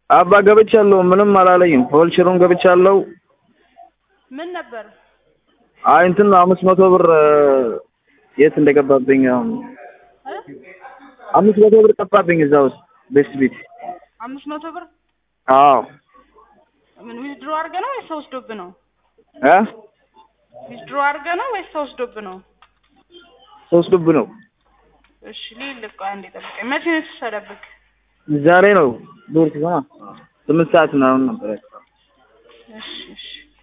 አባ ገብቻለሁ። ምንም አላለኝም። ፎልችሩን ገብቻለሁ። ምን ነበር? አይ እንትን ነው አምስት መቶ ብር የት እንደገባብኝ አሁን እ? አምስት መቶ ብር ጠፋብኝ እዛ ውስጥ ቤስት ቤት። አምስት መቶ ብር አዎ ምን ዊዝድሮ አድርገህ ነው ወይስ ተወስዶብህ ነው? እ ዊዝድሮ አድርገህ ነው ወይስ ተወስዶብህ ነው? ሶስት ዱብ ነው። እሺ ልልህ ቆይ አንዴ ጠብቀኝ። መቼ ነው የተወሰደብህ? ዛሬ ነው ዱር ሲሆን ስምንት ሰዓት ምናምን ነበር። እሺ እሺ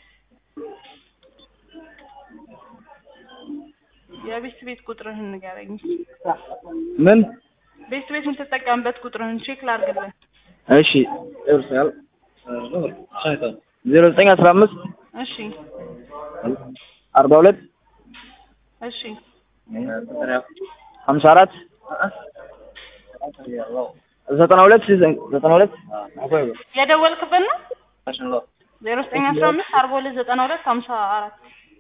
የቤስት ቤት ቁጥርህን ንገረኝ። ምን ቤስት ቤት የምትጠቀምበት ቁጥርህን ቼክ ላድርግልህ። እሺ እርሳል ዜሮ ዘጠኝ አስራ አምስት እሺ አርባ ሁለት እሺ ሀምሳ አራት ዘጠና ሁለት ዘጠና ሁለት የደወልክበት ነው? ዜሮ ዘጠኝ አስራ አምስት አርባ ሁለት ዘጠና ሁለት ሀምሳ አራት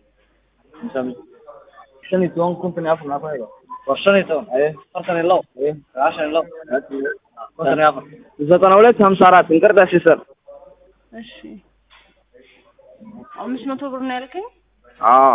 ዘጠና ሁለት ሀምሳ አራት እንቅርዳ ሲሰር እሺ አምስት መቶ ብር ነው ያልከኝ? አዎ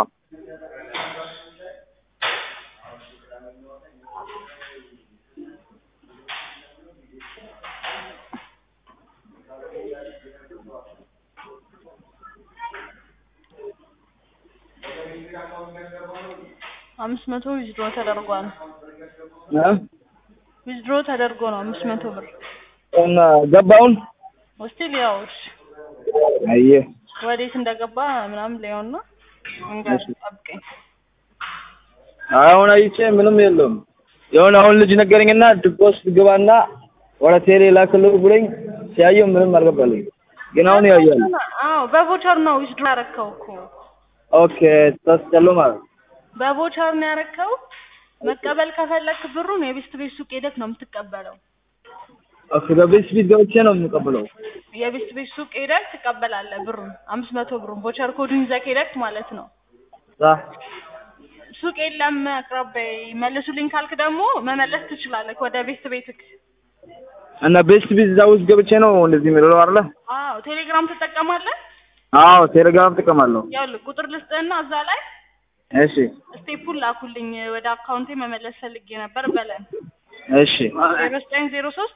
አምስት መቶ ዊዝድሮ ተደርጓል። እ ዊዝድሮ ተደርጎ ነው አምስት መቶ ብር እና ገባውን ወስቲል ያው እሺ አየህ ወዴት እንደገባ ምናምን ላየውና እንጋር ጠብቀኝ። አሁን አይቼ ምንም የለውም። የሆነ አሁን ልጅ ነገረኝና ድቦስ ግባና ወደ ቴሌ ላክልህ ብሎኝ ሲያየው ምንም አልገባልኝ። ግን አሁን ያያል። አዎ በቮቸር ነው ዊዝድሮ ያረከው እኮ ኦኬ ተስቀሉ ማለት በቮቸር ነው ያረከው። መቀበል ከፈለክ ብሩን የቤስት ቤት ሱቅ ሄደክ ነው የምትቀበለው። ኦኬ በቤት ፊት ገብቼ ነው የምቀበለው። የቤስት ቤት ሱቅ ሄደክ ትቀበላለህ ብሩን አምስት መቶ ብሩን ቮቸር ኮዱን ይዘህ ሄደክ ማለት ነው። ዛ ሱቅ የለም አቅራቢያ መልሱልኝ ካልክ ደግሞ መመለስ ትችላለህ ወደ ቤስት ቤትክ። እና ቤስት ፊት እዛ ውስጥ ገብቼ ነው እንደዚህ የሚለው አይደለ? አዎ ቴሌግራም ትጠቀማለህ? አዎ ቴሌግራም እጠቀማለሁ። ያውልህ ቁጥር ልስጥህና እዛ ላይ እሺ ስቴፑን ላኩልኝ ወደ አካውንቴ መመለስ ፈልጌ ነበር በለን። እሺ ዜሮ ዘጠኝ ዜሮ ሶስት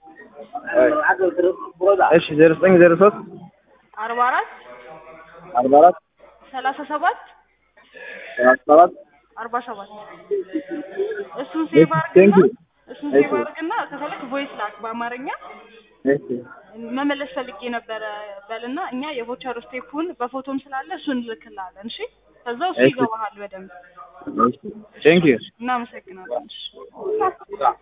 እሺ ዜሮ ዘጠኝ ዜሮ ሶስት አርባ አራት አርባ አራት ሰላሳ ሰባት ሰላሳ ሰባት አርባ ሰባት እሱን ሴቭ ቴንክ አድርግና ዩ እሱን ሴቭ አድርግና ከፈለክ ቮይስ ላክ በአማርኛ እሺ መመለስ ፈልጌ ነበረ በልና እኛ የቮቸር ስቴፑን በፎቶም ስላለ እሱን እንልክልሃለን። እሺ ከዛ እሱ እሺ። ይገባሃል በደንብ። ቴንክ ዩ እናመሰግናለን። እሺ